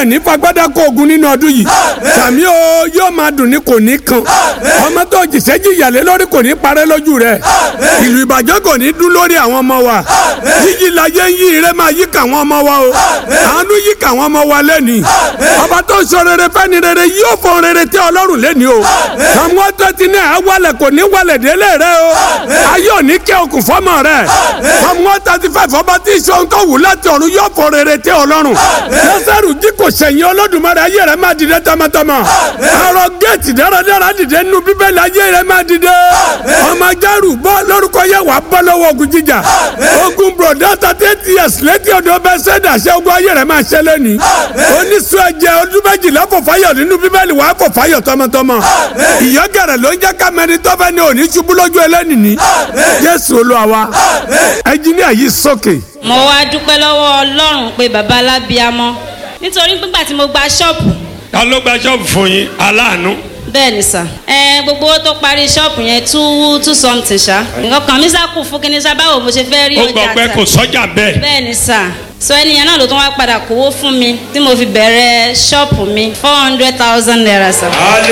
ẹ̀ ní fagbádá kó ogun nínú ọdún yìí sàmí o yóò máa dùn ní kò ní kan ọmọ tó jìṣẹ́ jìyàlé lórí kò ní parẹ́ lójú rẹ̀ ìlú ìbàjẹ́ kò ní dún lórí àwọn ọmọ wa yíyí láyé ń yí ire máa yí kàwọn ọmọ wa o àánú yí kàwọn ọmọ wa lẹ́ni ọba tó ń sọ rere fẹ́ni rere yóò fọ rere tẹ́ ọlọ́run lẹ́ni o àwọn tó ti ní ẹ̀ wálẹ̀ kò ní wálẹ̀ délé rẹ o ayé ò ní kẹ́ okùn fọ́mọ rẹ àwọn tó ti fẹ́ fọba tí ìṣòro tó wù láti ọ̀run yóò fọ rere tẹ́ ọlọ́run lọ́sẹ̀rù jí kò sẹ̀yìn olódùmarè ayé rẹ máa dìde tọmọtọmọ àrò géètì dáradára dìde nínú bíbélì ayé rẹ máa dìde ọmọ jẹ́rù bọ́ lórúkọ yẹ wàá bọ́ lọ́wọ́ ogun jíjà ogun bùrọ̀dá thirty eight years létí ọ̀dọ̀ bẹ́ẹ̀ sẹ́dá ṣé ogun ayé rẹ máa ṣe lẹ́ni oníṣu ẹ̀jẹ̀ ọdún méjìlá kò fáyọ̀ nínú bíbélì wàá kò fáyọ̀ tọmọtọmọ ìyọ́gẹ̀rẹ̀ ló ń jẹ́ kámẹ́rin tọ́fẹ́ ní òní ṣubú lójú ẹlẹ́ni ní jésù olúwa wa ẹnjíníà yìí sókè. mo wá dúpẹ́ lọ́wọ́ ọlọ́run pé bàbá alábíamọ́ nítorí nígbà tí mo gba ṣọ́ọ̀bù ta ló gba ṣọ́ọ̀bù fún yín aláàánú. bẹ́ẹ̀ ni sà ẹ gbogbo owó tó parí ṣọ́ọ̀bù yẹn two two something ṣá nǹkan kan mi sá kù fún kíní sá báwo mo ṣe fẹ́ rí ó ọjà gbọ́ pé tà kò sọ́jà bẹ́ẹ̀. bẹ́ẹ̀ ni sà so ẹnìyẹn náà ló tún wá padà kówó fún mi tí mo fi bẹ̀rẹ̀ ṣọ́ọ̀bù mi four hundred thousand naira sà.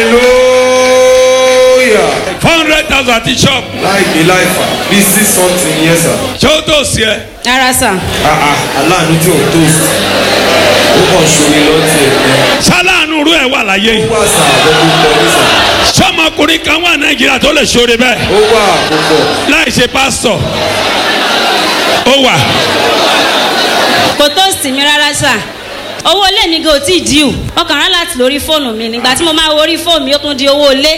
hallelujah four hundred thousand àti ṣọ́ọ̀bù. láì bí láì fà bí six something yẹn sà ṣé ó tó sí ẹ. rárá sà ah ah aláàánú tí ò tó sí ó kàn ṣomi lọ́tì ẹ̀ ní ṣáláàánú rú ẹ wà láyé yìí. ó wà sà àbẹ̀bí pọ̀ ní sà sọmọkùnrin kan wà nàìjíríà tó lè ṣoore bẹ́ẹ̀ ó wà àkókò láì ṣe pásítọ̀ ó wà. kò tó sì mí rárá sà owó ilé mi gan ò tí ì díù wọn kàn rán láti lórí fóònù mi nígbà tí mo máa wo orí fóònù mi ó tún di owó ilé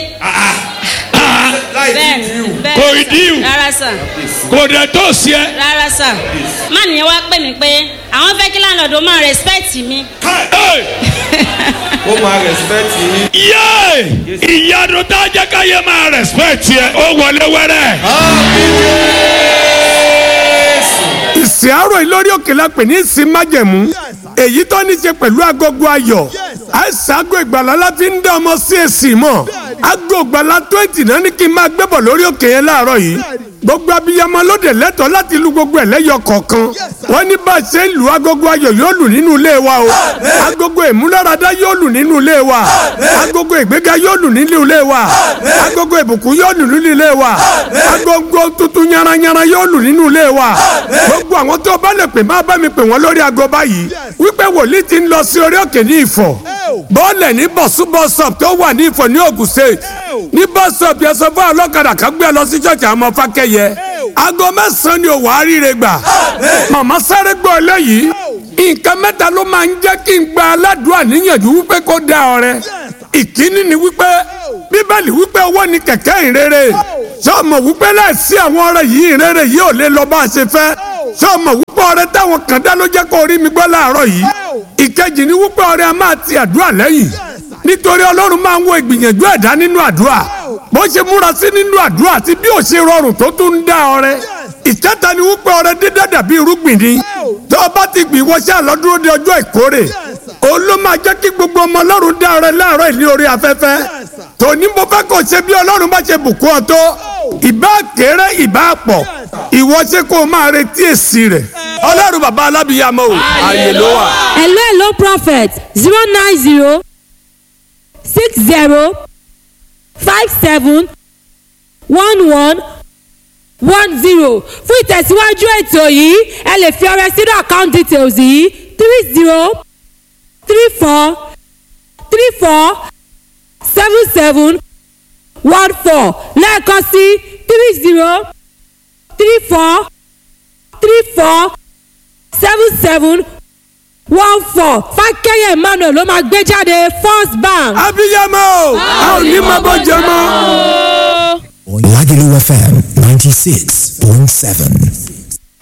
láì bẹ́ẹ̀ bí díù bẹ́ẹ̀ Kò ì díù. rárá sà kò dẹ̀ tó sí ẹ. rárá sà má nìyẹn wá pè mí pé àwọn fẹ́ kí láńlọ́ọ̀dù máa respect mi Hey! ó máa respect yín yéé ìyanu tá a jẹ́ káyé máa respect yẹ ó wọlé wẹ́rẹ́. ìsìn àárọ̀ yìí lórí òkè la pè ní ìsìn májẹ̀mú èyí tó ní ṣe pẹ̀lú agogo ayọ̀ àìsàn ago ìgbàlá la fi ń dá ọmọ sí èsì mọ̀ ago ìgbàlá twenty náà ní kí n máa gbébọ̀ lórí òkè yẹn láàárọ̀ yìí gbogbo abiyamọ lóde lẹ́tọ̀ọ́ láti lu gbogbo ẹ̀ lẹ́yọ kọ̀ọ̀kan wọ́n ní bá a ṣe ń lu agogo ayọ̀ yóò lù nínú ilé wa o agogo ìmúláradá yóò lù nínú ilé wa agogo ìgbéga yóò lù nínú ilé wa agogo ìbùkún yóò lù nínú ilé wa agogo tuntun yaranyara yóò lù nínú ilé wa gbogbo àwọn tó bá lè pè má bá mi pè wọ́n lórí ago báyìí wípé wòlíì ti ń lọ sí orí òkè ní ìfọ̀ bọ́ọ̀lẹ̀ ní bọ̀sú bọ́sọ̀p tó wà ní ìfọ̀ ní Ògùn state ní bọ́sọ̀p yẹn sọ fún ọlọ́kadà kan gbé lọ sí ṣọ́ọ̀ṣì àmọ́ fákẹ́yẹ aago mẹ́sàn-án ni òwò àríire gbà màmá sáré gbọ́ eléyìí nǹkan mẹ́ta ló máa ń jẹ́ kí n gba aládùúrà níyànjú wípé kó dá ọrẹ ìkíní ni wípé bíbélì wípé owó ni kẹ̀kẹ́ ìrere sọ́ọ̀mọ̀ wípé láìsí àwọn ọrẹ yìí ìrere yìí ò lè lọ bá a ṣe fẹ́ sọ́ọ̀mọ̀ wípé ọrẹ táwọn kan dá ló jẹ́ kó rí mi gbọ́ láàárọ̀ yìí ìkejì ni wípé ọrẹ a máa ti àdúrà lẹ́yìn nítorí ọlọ́run máa ń wo ìgbìyànjú ẹ̀dá nínú àdúrà bó ṣe múra sí nínú àdúrà àti bí ò ṣe rọrùn tó tún ń dá ọrẹ ìkẹta ni wípé ọrẹ dídá dàbí irúgbìn ni tó o bá ti gbìn wọṣẹ́ àlọ́dúró de ọjọ́ ìkórè òun ló máa jẹ́ kí gbogbo ọmọ ọlọ́run dá ọrẹ láàárọ̀ ìní orí afẹ́fẹ́ tòní mo fẹ́ kó ṣe bí ọlọ́run bá ṣe bùkún ọ tó ìbá kéré ìbá pọ̀ ìwọ ṣe kó o máa retí èsì rẹ̀ ọlọ́run bàbá alábìyàmọ o àyè ló wà. hello hello prophet zero nine zero six zero five seven one one one zero fún ìtẹ̀síwájú ètò yìí ẹ lè fi ọrẹ sínú account details yìí three zero three four three four seven seven one four lẹ́ẹ̀kan sí three zero three four three four seven seven one four fákẹ́yẹ̀ emmanuel ló máa gbé jáde first bank. abiyamọ o a ò ní máa bọ́ jẹ mọ́. Lagelu FM 96.7.